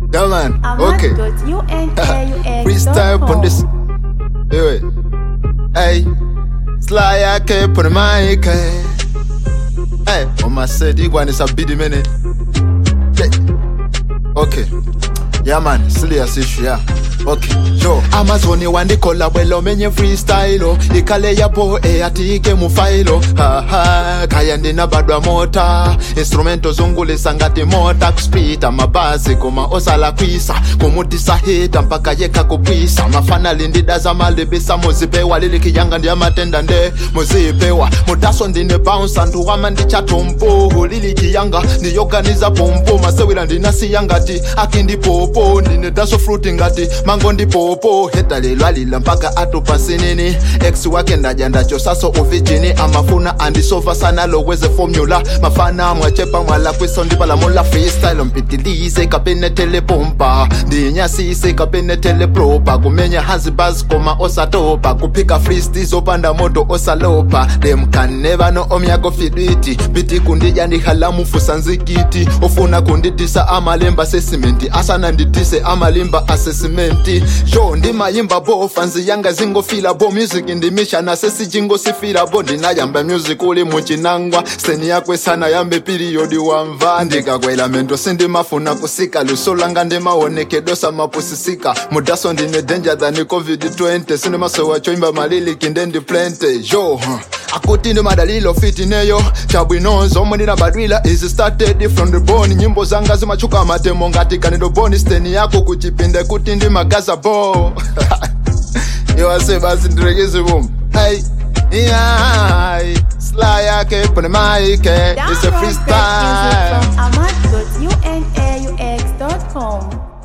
Yeah, man. Okay. Freestyle on this. Hey, hey. Sly yake put mic. Hey, on my set, you want to beat minute. Okay. Yeah, man. Serious issue, yeah. Okay, sure. amazoni wandikola bwelo menye freestyle ikale yapo eyatike mufailo haha kaya ndina badwa mota instrumento zungulisa ngati mota kuspita mabasi koma osala kwisa kumutisa hita mpaka yeka kupwisa mafanali ndidaza malibisa muzipewa lilikiyanga ndi amatenda nde muzipewa mutaso ndine bounce anthu wama ndichatompo lilikiyanga ndiyoganiza pompo masewera ndinasiya ngati akindipopo ndine daso fruti ngati mango ndipopo heta lelo alila mpaka atupa sinini ex wake ndaja ndachosaso uvijini amafuna andisova sana loweze formula mafana mwachepa mwala kwiso ndipalamula freestyle mpitilize kapenetele pompa ndinyasise kapenetele propa kumenya hanzi bas koma osatopa kuphika freesti zopanda moto osalopa them can never know omyako fidwiti biti kundija ndihalamufusa nzikiti ofuna kundidisa amalemba sesimenti asana ndidise amalimba asesimenti sho ndimayimba bo fanzi yanga zingofila bo music ndimisha nasesijingosifila bo ndinayamba music uli muchinangwa seni yakwe sana yambe piriyodi wamva ndikakwela mento sindimafuna kusika luso langa ndimaonekedosa mapusisika mudaso ndine danger than covid-20 sindimasowa choimba maliliki ndendiplente yo huh. akuti ndi madalilo fitineyo chabwino zomwe ndinabadwila is started from the bone nyimbo zanga zimachuka matemo ngati kanido boni steni yako kuchipinde kuti ndi magaza bo iwase basi ndirekeze bomu hey. Yeah, sly yake pone maike it's a freestyle Download music from ahmad.unaux.com.